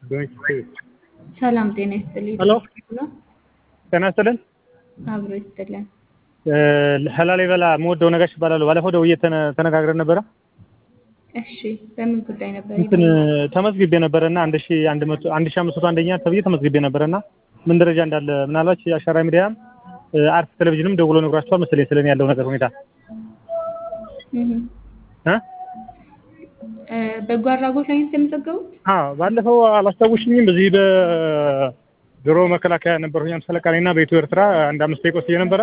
ሰላም ጤና ይስጥልኝ። ሄሎ ነው ጤና ይስጥልን። አብሮ ይስጥልን። ላሊበላ የምወደው ነጋሽ እባላለሁ። ባለፈው ደውዬ ተነ- ተነጋግረን ነበረ። እሺ በምን ጉዳይ ነበር? እንትን ተመዝግቤ ነበረና አንድ ሺ አንድ መቶ አንድ ሺ አምስት መቶ አንደኛ ተብዬ ተመዝግቤ ነበረና ምን ደረጃ እንዳለ ምናልባት የአሻራ ሚዲያም አርት ቴሌቪዥንም ደውሎ ነግሯቸዋል መሰለኝ ስለኔ ያለው ነገር ሁኔታ እህ እ እ በጎ አድራጎት ላይ ነው የተመዘገቡት? አዎ ባለፈው አላስታውሽኝም። በዚህ በድሮ መከላከያ ነበርኩኝ አምሳ አለቃ ነኝና በኢትዮ ኤርትራ አንድ አምስት ደቂቃ ወስጄ ነበረ።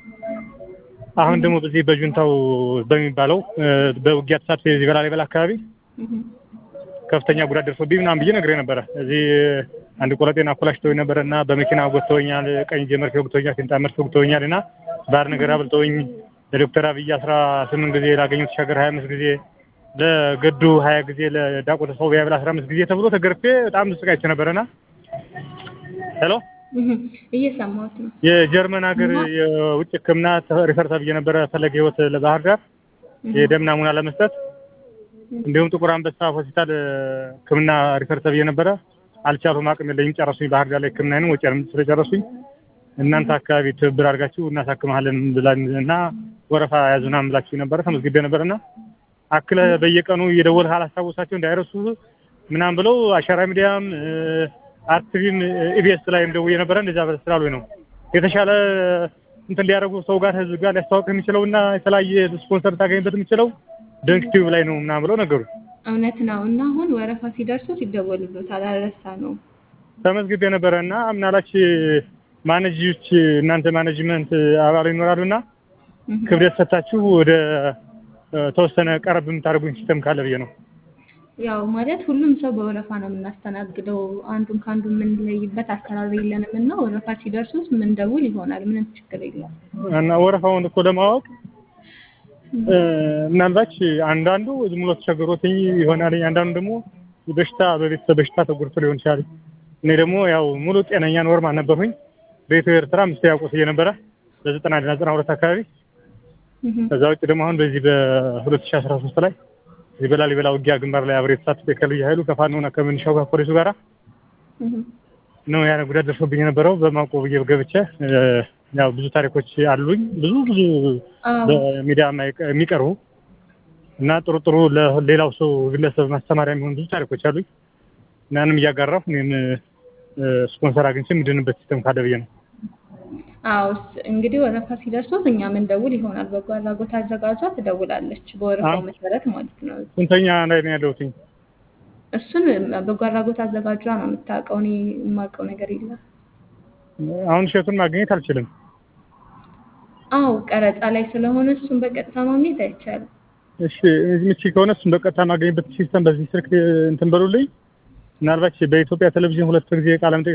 አሁን ደግሞ በዚህ በጁንታው በሚባለው እ በውጊያ ተሳትፎ የዚህ በላሊበላ አካባቢ እህ ከፍተኛ ጉዳት ደርሶብኝ ምናምን ብዬ ነግሬ ነበረ። እዚህ አንድ ቆለጤን አኮላሽተውኝ ነበረ እና በመኪና ወግተውኛል፣ ቀኝ እጄ መርፌ ወግተውኛል፣ ፊንጣ መርፌ ወግተውኛል እና ባህር ነገር አብልተውኝ ለዶክተር አብይ አስራ ስምንት ጊዜ ላገኘው ተሻገር ሀያ አምስት ጊዜ ለገዱ ሀያ ጊዜ ለዳቆ ተሰው ቢያብል አስራ አምስት ጊዜ ተብሎ ተገርፌ በጣም ተሰቃይቼ ነበረና ሄሎ እህ እየሰማሁት ነው። የጀርመን ሀገር የውጭ ሕክምና ሪፈር ተብዬ ነበረ ፈለገ ህይወት ለባህር ዳር የደም ናሙና ለመስጠት እንዲሁም ጥቁር አንበሳ ሆስፒታል ሕክምና ሪፈር ተብዬ ነበረ። አልቻሉም፣ አቅም የለኝም፣ ጨረሱኝ። ባህር ዳር ላይ ሕክምናዬንም ወጪንም ስለጨረሱኝ እናንተ አካባቢ ትብብር አድርጋችሁ እናሳክምሃለን ብላን እና ወረፋ ያዙና ብላችሁ ነበረ። ተመዝግቤ ነበርና አክለ በየቀኑ እየደወልህ አላስታውሳቸው እንዳይረሱ ምናምን ብለው አሻራ ሚዲያም አርቲቪም ኢቢኤስ ላይም ደውዬ ነበረ። እንደዛ ስላሉኝ ነው የተሻለ እንትን ሊያደርጉ ሰው ጋር ህዝብ ጋር ሊያስተዋወቅ የሚችለው እና የተለያየ ስፖንሰር ታገኝበት የሚችለው ደንክ ቲዩብ ላይ ነው ምናምን ብለው ነገሩ። እውነት ነው። እና አሁን ወረፋ ሲደርሱት ይደወሉልዎታል። አልረሳ ነው። ተመዝግቤ ነበረ እና ምናላች ማኔጆች እናንተ ማኔጅመንት አባል ይኖራሉ እና እህ ክብደት ሰታችሁ ወደ ተወሰነ ቀረብ የምታደርጉኝ ሲስተም ካለ ብዬ ነው። ያው ማለት ሁሉም ሰው በወረፋ ነው የምናስተናግደው። አንዱን ከአንዱ የምንለይበት አሰራር የለንም እና ወረፋ ሲደርሱት ምንደውል ይሆናል። ምንም ችግር የለም። እና ወረፋውን እኮ ለማወቅ እ ምናልባት አንዳንዱ ዝም ብሎ ተቸግሮትኝ ይሆናል። አንዳንዱ ደግሞ በሽታ በቤተሰብ በሽታ ተጎድቶ ሊሆን ይችላል። እኔ ደግሞ ያው ሙሉ ጤነኛ ኖርማል ነበርኩኝ። በኢትዮ ኤርትራ አምስት ያውቁት እየነበረ በዘጠና አንድ ዘጠና ሁለት አካባቢ እህ ከዛ ውጭ ደግሞ አሁን በዚህ በሁለት ሺህ አስራ ሶስት ላይ እዚህ በላሊበላ ውጊያ ግንባር ላይ አብሬ ተሳትፌ ከልዩ ኃይሉ ከፋኖና ከምንሻው ጋር ፖሊሱ ጋራ እህ ነው ያን ጉዳት ደርሶብኝ የነበረው። በማውቀው ብዬ ገብቼ እ ያው ብዙ ታሪኮች አሉኝ ብዙ ብዙ አዎ በሚዲያ የማይቀ- የሚቀርቡ እና ጥሩ ጥሩ ለሌላው ሰው ግለሰብ ማስተማሪያ የሚሆኑ ብዙ ታሪኮች አሉኝ እና ያንም እያጋራሁ እኔም እ ስፖንሰር አግኝቼ የምድንበት ሲስተም ካለ ብዬ ነው። አዎ ስ- እንግዲህ ወረፋ ሲደርሱት እኛ ምንደውል ይሆናል። በጎ አድራጎት አዘጋጇ ትደውላለች፣ በወረፋው አዎ። መሰረት ማለት ነው። ስንተኛ ላይ ነው ያለሁትኝ? እሱን በጎ አድራጎት አዘጋጇ ነው የምታውቀው። እኔ የማውቀው ነገር የለም። አሁን እሸቱን ማግኘት አልችልም። አዎ ቀረጻ ላይ ስለሆነ እሱን በቀጥታ ማግኘት አይቻልም። እሺ ምቺ ከሆነ እሱን በቀጥታ ማገኝበት ሲስተም በዚህ ስልክ እንትን በሉልኝ። ምናልባት በኢትዮጵያ ቴሌቪዥን ሁለት ጊዜ ቃለ መጠይቅ